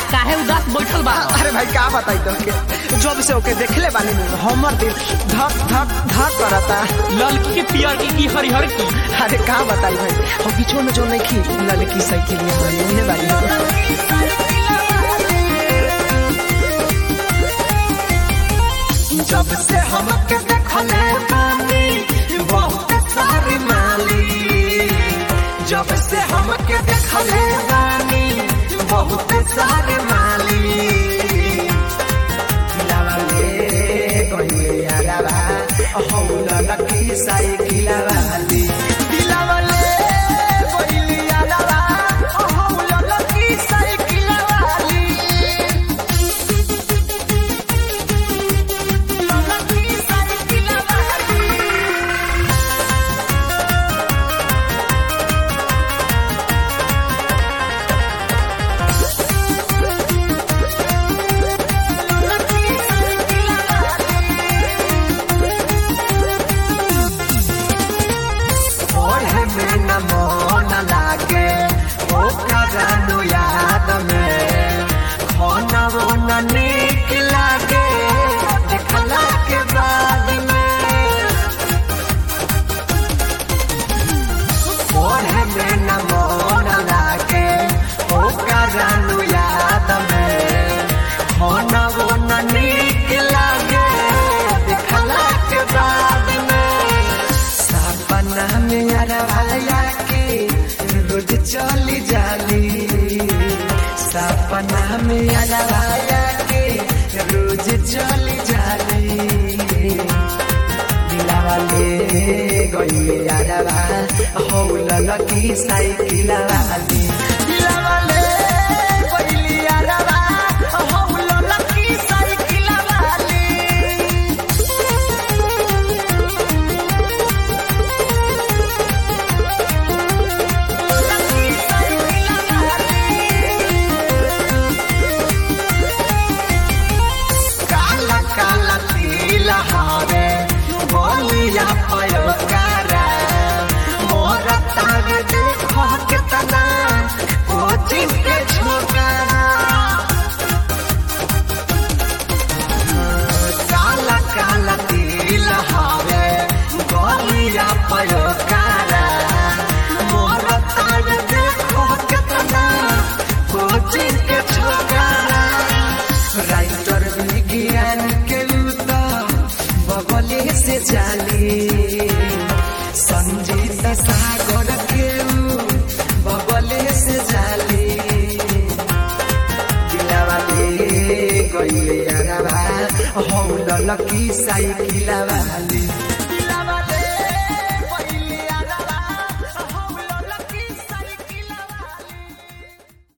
काहे उदास बैठल बा अरे भाई का बताई तो के जब से ओके देखले बानी हमर दिल धक धक धक करता ललकी के पियर की की हरिहर की अरे का बताई भाई हम बीचो में जो नहीं खी लड़की साइकिल ये वाली ये वाली जब से हमके देखले बानी बहुत सारी माली जब से हमके देखले बानी बहुत सारे माली खिलावाले कहिए यारावा हौला लकी साइकिल वाली दिलावाले कहिए यारावा हौला लकी साइकिल वाली लकी साइकिल वाली ओढ़े में न मन लागे ओ करनु याद में खाना वो न नीक लागे देखला के बाद में ओढ़े में न मन लागे ओ करनु याद में खाना वो न नीक लागे देखला के बाद में सपना में अरवाया के रोज चली जाली सपना में अरवाया के रोज चली जाली दिलावा ले गई अरवा हौला लकी साइकिल वाली दिलावा ले गई अरवा हौला लकी साइकिल वाली काला काला तिल हवे बोलिया पयोकारा मोर तार देखो कितना कोचिंग के छोकरा काला काला तिल हवे बोलिया पयोकारा मोर तार देखो कितना कोचिंग के छोकरा राइटर विज्ञान के लूता बगले से जाली संजीत सागर के ऊ बगले से जाली दिलावा ले गई अरवा हौला लकी साइकिल वाली